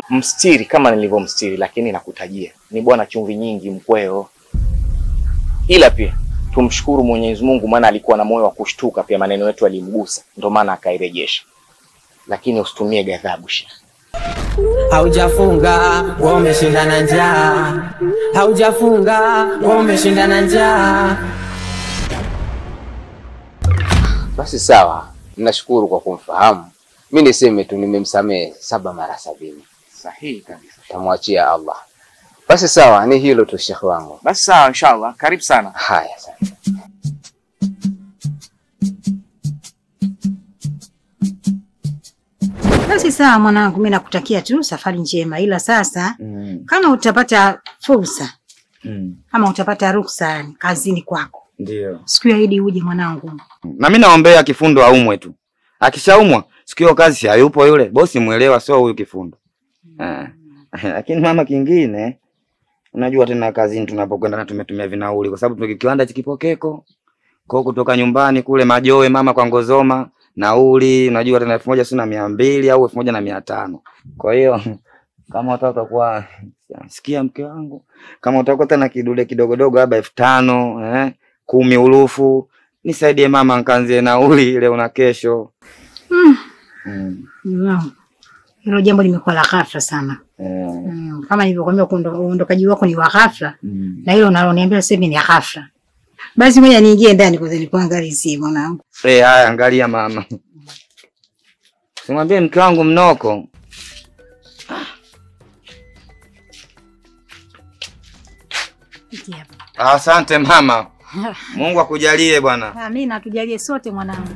Mstiri kama nilivyomstiri, lakini nakutajia ni bwana chumvi nyingi mkweo. Ila pia tumshukuru Mwenyezi Mungu, maana alikuwa na moyo wa kushtuka pia, maneno yetu alimgusa, ndio maana akairejesha. Lakini usitumie ghadhabu Sheikh. Haujafunga wewe umeshinda na njaa, haujafunga wewe umeshinda na njaa. Basi sawa, nashukuru kwa kumfahamu. Mi niseme tu nimemsamehe saba mara sabini, Sahihi kabisa. tamwachia Allah. Basi sawa, ni hilo tu shekhe wangu. Basi sawa, inshallah. Karibu sana. Haya sana. Basi sawa mwanangu, mimi nakutakia tu safari njema, ila sasa Mm. kama utapata fursa Mm. kama utapata ruksa yani kazini kwako, Ndio. siku ya Idi uje mwanangu. Na mimi naombea Kifundo aumwe tu. Akishaumwa siku hiyo kazi si hayupo yule bosi, mwelewa sio huyu Kifundo. Eh. Lakini mama, kingine unajua tena kazini tunapokwenda na tumetumia vinauli kwa sababu tuna kiwanda cha Kipokeko. Kwa hiyo kutoka nyumbani kule Majoe mama kwa Ngozoma nauli unajua tena elfu moja sio na mia mbili au elfu moja na mia tano. Kwa hiyo kama utaka kuwa sikia mke wangu, kama utakuwa tena kidude kidogodogo labda elfu tano eh, kumi urufu nisaidie mama nkanzie nauli leo na kesho. Mm. Mm. Mm. Hilo jambo limekuwa la ghafla sana. Eh. Mm. Kama nilivyokuambia kuondo- uondokaji wako ni wa ghafla Mm. na hilo unaloniambia sasa hivi ni ghafla. Basi ngoja niingie ndani kwanza nikuangalizie mwanangu. Eh, haya angalia mama. Simwambie mke wangu mnoko. Hiki hapa. Asante mama. Mungu akujalie bwana. Amina, tujalie sote mwanangu.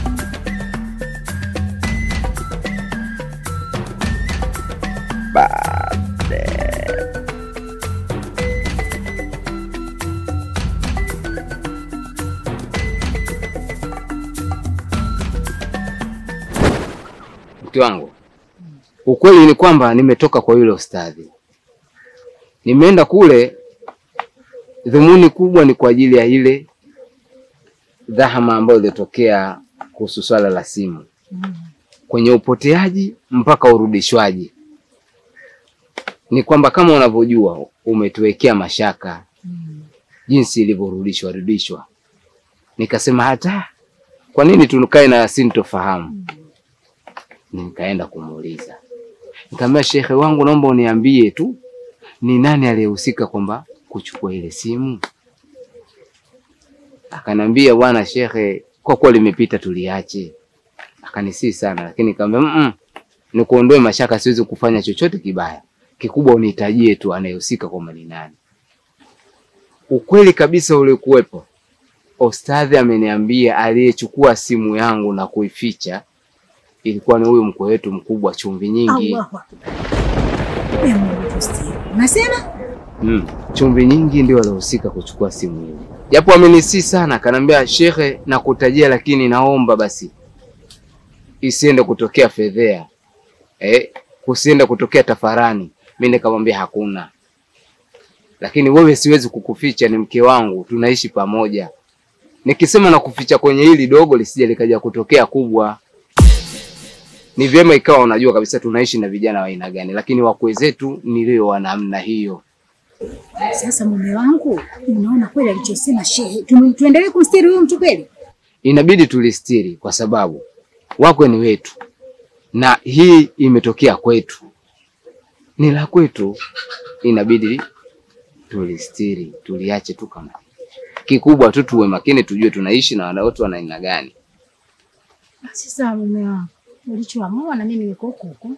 Mke wangu, ukweli ni kwamba nimetoka kwa yule ustadhi, nimeenda kule, dhumuni kubwa ni kwa ajili ya ile dhahama ambayo ilitokea kuhusu swala la simu, kwenye upoteaji mpaka urudishwaji. Ni kwamba kama unavyojua umetuwekea mashaka jinsi ilivyorudishwa rudishwa, nikasema hata kwa nini tukae na sintofahamu nikaenda kumuuliza, nikamwambia shekhe wangu, naomba uniambie tu ni nani aliyehusika kwamba kuchukua ile simu. Akanambia bwana shekhe, kwa kuwa limepita tuliache. Akanisii sana, lakini nikamwambia mm, nikuondoe mashaka, siwezi kufanya chochote kibaya, kikubwa unitajie tu anayehusika kwamba ni nani. Ukweli kabisa ulikuwepo, ostadhi ameniambia aliyechukua simu yangu na kuificha ilikuwa ni huyu mkwe wetu mkubwa chumvi nyingi. Allahu Akbar. Wewe Mungu tusikie. Unasema? Mm. Chumvi nyingi ndio alihusika kuchukua simu ile, japo amenisii sana, akanambia shekhe, nakutajia lakini naomba basi isiende kutokea fedhea eh, kusiende kutokea tafarani. Mimi nikamwambia hakuna, lakini wewe siwezi kukuficha, ni mke wangu, tunaishi pamoja. Nikisema na kuficha kwenye hili dogo lisije likaja kutokea kubwa ni vyema ikawa unajua kabisa tunaishi na vijana wa aina gani, lakini wakwe zetu ni leo wa namna hiyo. Sasa mume wangu, unaona kweli alichosema shehe, tu- tuendelee kumstiri huyu mtu kweli? Inabidi tulistiri kwa sababu wakwe ni wetu, na hii imetokea kwetu, ni la kwetu, inabidi tulistiri, tuliache tu kama kikubwa tu, tuwe makini, tujue tunaishi na wana watu wa aina gani. Basi sawa mume wangu, ulichoamua na mimi niko huko huko.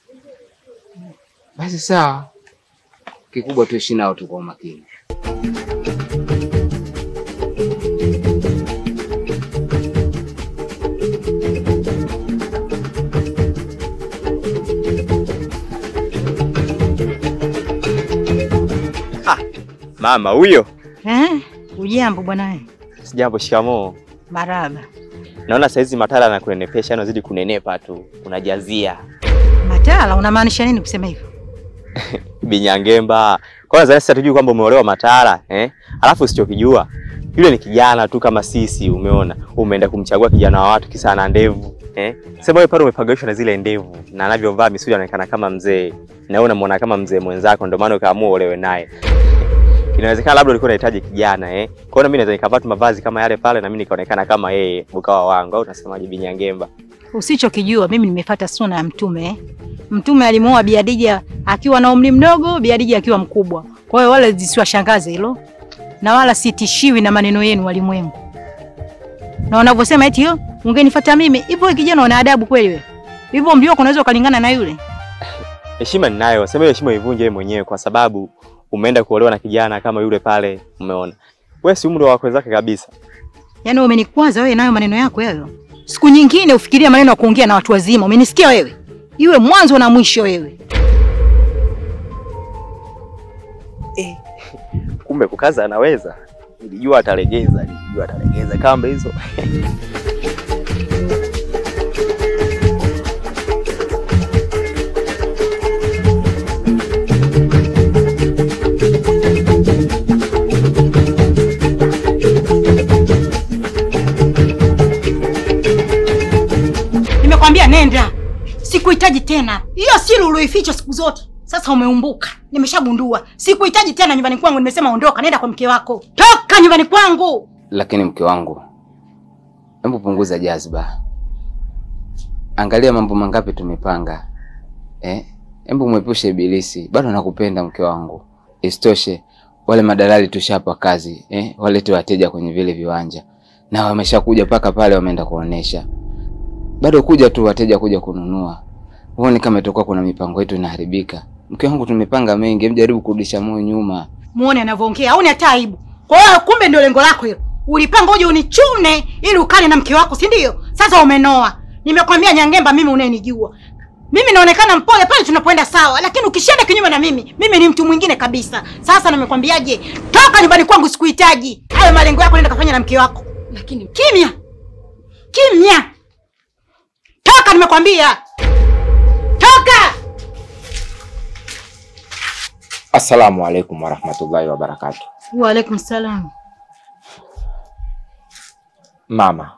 Basi sawa, kikubwa tuishi nao tu kwa umakini. Mama huyo. Eh? Ujambo bwana? Sijambo, shikamoo. Maraba. Naona saizi Matala anakunenepesha, anazidi kunenepa tu, unajazia Matala, unamaanisha nini kusema hivyo? binyangemba. Kwanza nadhani sasa tujui kwamba umeolewa Matala eh? Alafu usichokijua yule ni kijana tu kama sisi, umeona, umeenda kumchagua kijana wa watu kisa ana ndevu. Eh? Sema wewe pale umepagaishwa na zile ndevu na anavyovaa misuli anaonekana kama mzee. Na wewe unamwona kama mzee mwenzako ndio maana ukaamua olewe naye. Inawezekana labda ulikuwa unahitaji kijana eh. Kwa hiyo na mimi naweza nikavaa tu mavazi kama yale pale na mimi nikaonekana kama yeye ukawa wangu au unasemaje Binyangemba? Usichokijua mimi nimefuata suna ya Mtume eh. Mtume alimuoa Bi Khadija akiwa na umri mdogo, Bi Khadija akiwa mkubwa. Kwa hiyo wala zisiwashangaze hilo, na wala sitishiwi na maneno yenu walimwengu. Na wanavyosema eti yo ungenifuata mimi hivyo, wewe kijana una adabu kweli wewe? Hivyo mlio unaweza ukalingana na yule? Heshima ninayo. Sema hiyo heshima ivunje wewe mwenyewe kwa sababu umeenda kuolewa na kijana kama yule pale umeona. Wewe si umri wa wakwe zake kabisa. Yaani wewe umenikwaza wewe nayo maneno yako hayo. Siku nyingine ufikirie maneno ya kuongea na watu wazima. Umenisikia wewe? Iwe mwanzo na mwisho wewe. Kumbe kukaza anaweza. Nilijua atalegeza, nilijua atalegeza kamba hizo. Nimekwambia nenda. Sikuhitaji tena. Hiyo siri ulioificha siku zote. Sasa umeumbuka. Nimeshagundua. Sikuhitaji tena nyumbani kwangu. Nimesema ondoka, nenda kwa mke wako. Toka nyumbani kwangu. Lakini mke wangu, hebu punguza jazba, angalia mambo mangapi tumepanga eh? Hebu mwepushe ibilisi, bado nakupenda mke wangu. Isitoshe wale madalali tushapa kazi eh? Walete wateja kwenye vile viwanja na wameshakuja mpaka pale, wameenda kuonesha, bado kuja tu wateja kuja kununua. Huoni kama itakuwa kuna mipango yetu inaharibika? Mke wangu, tumepanga mengi, hebu jaribu kurudisha moyo nyuma. Muone anavyoongea. Hauni hata aibu. Kwa hiyo kumbe ndio lengo lako hilo. Ulipanga uje unichune ili ukale na mke wako, si ndio? Sasa umenoa. Nimekwambia Nyangemba, mimi unanijua. Mimi naonekana mpole pale tunapoenda sawa, lakini ukishinda kinyume na mimi, mimi ni mtu mwingine kabisa. Sasa nimekwambiaje? Toka nyumbani kwangu, sikuhitaji. Hayo malengo yako nenda kafanya na mke wako. Lakini Kimya. Kimya. Toka nimekwambia. Toka. Assalamu alaikum warahmatullahi wabarakatuh. Wa alaikum salam. Mama,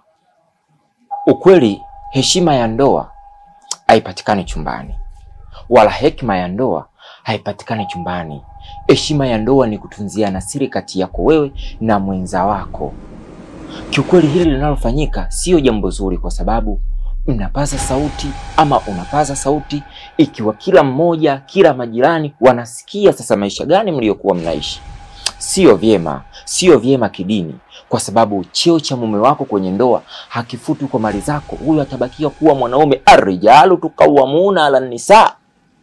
ukweli heshima ya ndoa haipatikani chumbani, wala hekima ya ndoa haipatikani chumbani. Heshima ya ndoa ni kutunziana siri kati yako wewe na mwenza wako. Kiukweli hili linalofanyika sio jambo zuri, kwa sababu mnapaza sauti ama unapaza sauti, ikiwa kila mmoja, kila majirani wanasikia sasa maisha gani mliokuwa mnaishi. Sio vyema, sio vyema kidini, kwa sababu cheo cha mume wako kwenye ndoa hakifuti kwa mali zako. Huyo atabakia kuwa mwanaume, arrijalu tukawamuna ala nisa.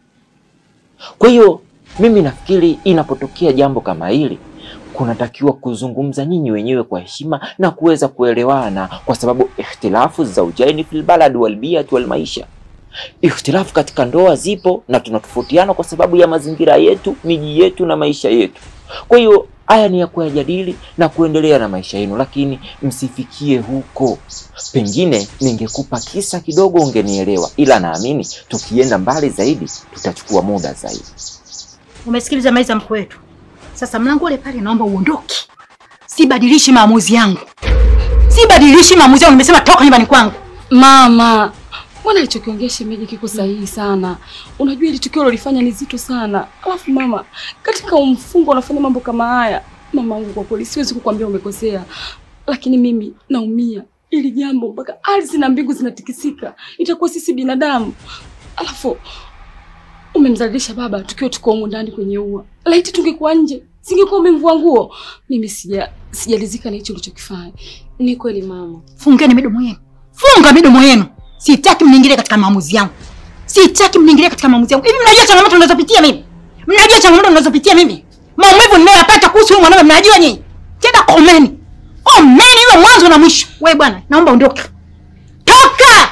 Kwa hiyo mimi nafikiri inapotokea jambo kama hili kunatakiwa kuzungumza nyinyi wenyewe kwa heshima na kuweza kuelewana, kwa sababu ikhtilafu zaujaini fil balad wal biyat wal maisha, ikhtilafu katika ndoa zipo na tunatofautiana kwa sababu ya mazingira yetu, miji yetu na maisha yetu. Kwa hiyo haya ni ya kuyajadili na kuendelea na maisha yenu, lakini msifikie huko. Pengine ningekupa kisa kidogo ungenielewa, ila naamini tukienda mbali zaidi tutachukua muda zaidi. Umesikiliza maiza mkuu wetu. Sasa mlango ule pale naomba uondoke. Sibadilishi maamuzi yangu. Sibadilishi maamuzi yangu. Nimesema toka nyumbani kwangu. mama, mbona alichokiongea shemeji kiko sahihi sana? Unajua ili tukio ulilofanya ni zito sana. Alafu mama, katika umfungo unafanya mambo kama haya. Mama wangu, kwa kweli siwezi kukwambia umekosea, lakini mimi naumia ili jambo mpaka ardhi na mbingu zinatikisika. Itakuwa sisi binadamu. Alafu umemzalilisha baba tukiwa tuko humu ndani kwenye ua. Laiti tungekuwa nje, singekuwa umemvua nguo. Mimi sija sijalizika na hicho ulichokifanya. Ni kweli mama. Fungeni midomo yenu. Funga midomo yenu. Sitaki mniingilie katika maamuzi yangu. Sitaki mniingilie katika maamuzi yangu. Hivi mnajua changamoto ninazopitia mimi? Mnajua changamoto ninazopitia mimi? Maumivu ninayoyapata kuhusu huyu mwanaume mnajua nyinyi? Tena komeni. Komeni iwe mwanzo na mwisho. Wewe bwana, naomba ondoka. Toka!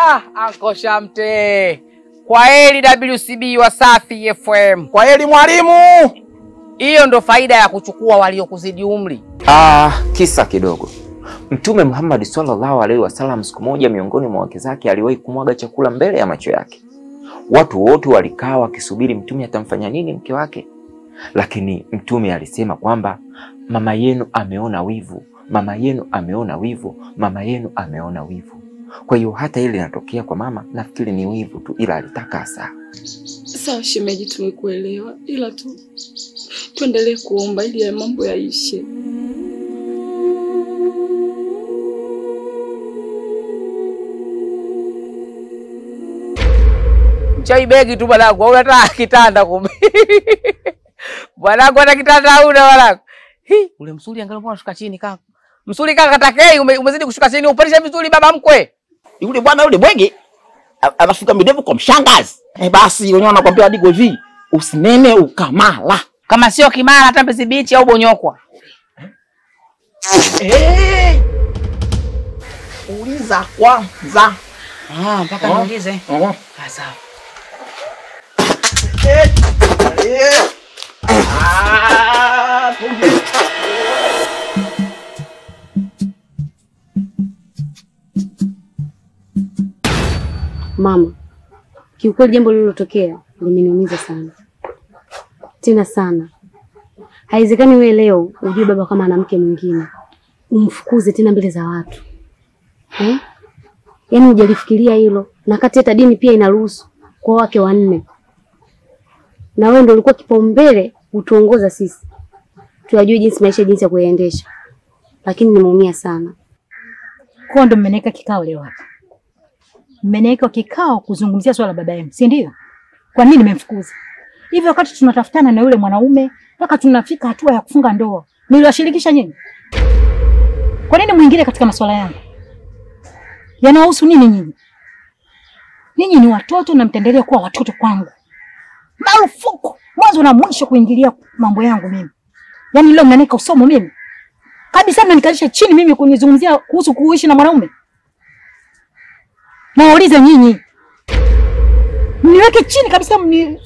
Ah, Anko Shamte. Kwa heri WCB Wasafi FM. Kwa heri mwalimu. Hiyo ndo faida ya kuchukua waliokuzidi umri. Ah, kisa kidogo. Mtume Muhammad sallallahu alaihi wasallam siku moja miongoni mwa wake zake aliwahi kumwaga chakula mbele ya macho yake. Watu wote walikaa wakisubiri mtume atamfanya nini mke wake, lakini mtume alisema kwamba mama yenu ameona wivu, mama yenu ameona wivu, mama yenu ameona wivu. Kwa hiyo hata ile inatokea kwa mama, nafikiri ni wivu tu, ila alitaka asaa. Sawa shemeji, tumekuelewa, ila tu tuendelee kuomba ili ya mambo yaishe. Chai begi tu bwanangu, au hata kitanda kumbe. Bwanangu hata kitanda hauna bwanangu. Hi, ule msuli angalau mbona shuka chini kaka. Msuli kaka katakei ume, umezidi kushuka chini, upandisha vizuri baba mkwe. Yule bwana yule bwege a- anafuka midevu kwa mshangazi. Eh, basi wenyewe wanakwambia hadi hivi, usinene ukamala. Kama sio Kimara hata Mbezi Beach au Bonyokwa. Eh! Uliza kwanza. Ah, mpaka niulize. Oh. Ah, sawa. Eh. Ah, kumbe. Mama, kiukweli jambo lililotokea limeniumiza sana tena sana. Haiwezekani wewe leo ujue baba kama ana mke mwingine umfukuze tena mbele za watu eh? Yaani hujalifikiria hilo, na kati hata dini pia inaruhusu kwa wake wanne, na wewe ndio ulikuwa kipaumbele utuongoza sisi tuyajue jinsi maisha jinsi ya kuyaendesha, lakini nimeumia sana. Kwa ndo mmeniweka kikao leo hapa, mmeniweka kikao kuzungumzia swala la baba yenu, si ndio? Kwa nini nimemfukuza hivi wakati tunatafutana na yule mwanaume mpaka tunafika hatua ya kufunga ndoa? Niliwashirikisha nyinyi? Kwa nini mwingine katika masuala yangu? Yanawahusu nini nyinyi? Ninyi ni watoto na mtaendelea kuwa watoto kwangu. Marufuku mwanzo na mwisho kuingilia mambo yangu mimi. Yaani leo mnanika usomo mimi kabisa, mnanikalisha chini mimi kunizungumzia kuhusu kuishi na mwanaume. Nawauliza nyinyi, mniweke chini kabisa, mni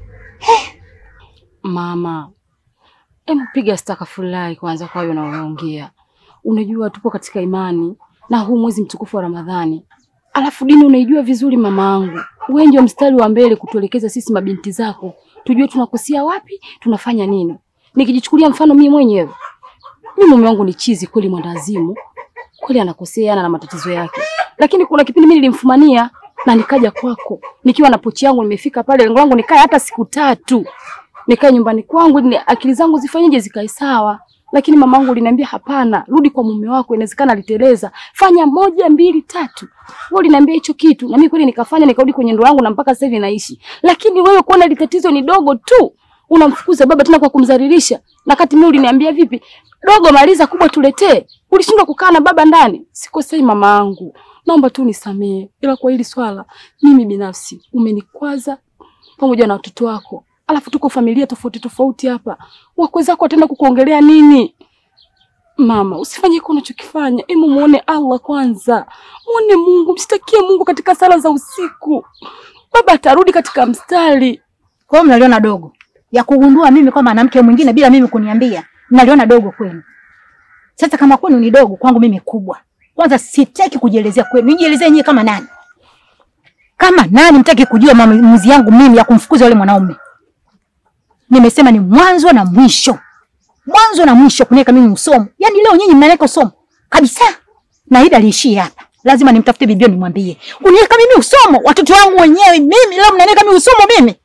Mama, hebu piga stakafulai kwanza kwa hayo unayoongea. Unajua tupo katika imani na huu mwezi mtukufu wa Ramadhani, alafu dini unaijua vizuri mamaangu. Wewe ndio mstari wa mbele kutuelekeza sisi mabinti zako, tujue tunakosea wapi, tunafanya nini. Nikijichukulia mfano mimi mwenyewe, mimi mume wangu ni chizi kweli, mwandazimu kweli, anakosea ana na matatizo yake, lakini kuna kipindi mimi nilimfumania na nikaja kwako nikiwa na pochi yangu, nimefika pale, lengo langu nikae hata siku tatu nikae nyumbani kwangu ili akili zangu zifanyeje zikae sawa, lakini mamangu uliniambia hapana, rudi kwa mume wako, inawezekana aliteleza, fanya moja mbili tatu. Wewe uliniambia hicho kitu na mimi kweli nikafanya, nikarudi kwenye ndoa yangu na mpaka sasa hivi naishi. Lakini wewe kuona ile tatizo ni dogo tu, unamfukuza baba tena kwa kumdhalilisha, na kati mimi uliniambia vipi, dogo maliza, kubwa tuletee. Ulishindwa kukaa na baba ndani. Sikosei mama yangu, naomba tu nisamee, ila kwa hili swala mimi binafsi umenikwaza pamoja na watoto wako alafu tuko familia tofauti tofauti hapa, wakwe zako wataenda kukuongelea nini? Mama, usifanye hiko unachokifanya. Hebu muone Allah kwanza, muone Mungu, mshtakie Mungu katika sala za usiku. Baba atarudi katika mstari. Kwa hiyo mnaliona dogo ya kugundua mimi kama mwanamke mwingine bila mimi kuniambia, mnaliona dogo kwenu. Sasa kama kwenu ni dogo, kwangu mimi kubwa. Kwanza sitaki kujielezea kwenu, nijielezee nyie kama nani? Kama nani mtaki kujua maamuzi yangu mimi ya kumfukuza yule mwanaume? Nimesema ni mwanzo na mwisho, mwanzo na mwisho kuniweka mimi usomo. Yaani leo nyinyi mnaweka usomo kabisa, na hili aliishia hapa. Lazima nimtafute bibio nimwambie, uniweka mimi usomo, watoto wangu wenyewe mimi, leo mnaniweka mimi usomo mimi.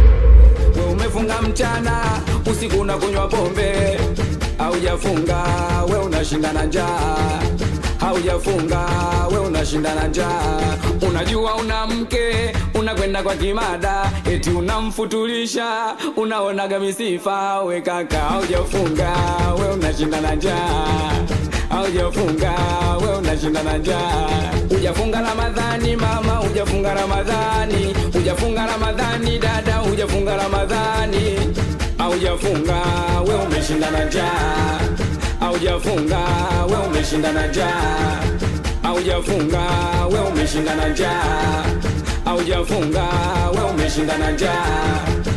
We umefunga mchana, usiku unakunywa pombe, haujafunga we unashinda na njaa, haujafunga we unashinda na njaa. Unajua una mke, unakwenda kwa kimada, eti unamfutulisha, unaonaga misifa. We kaka, haujafunga we unashinda na njaa, haujafunga we unashinda na njaa. Hujafunga Ramadhani mama, hujafunga Ramadhani, hujafunga Ramadhani dada, hujafunga Ramadhani, haujafunga we umeshinda na njaa, haujafunga we umeshinda na njaa, Haujafunga we umeshinda na njaa, haujafunga we umeshinda na njaa.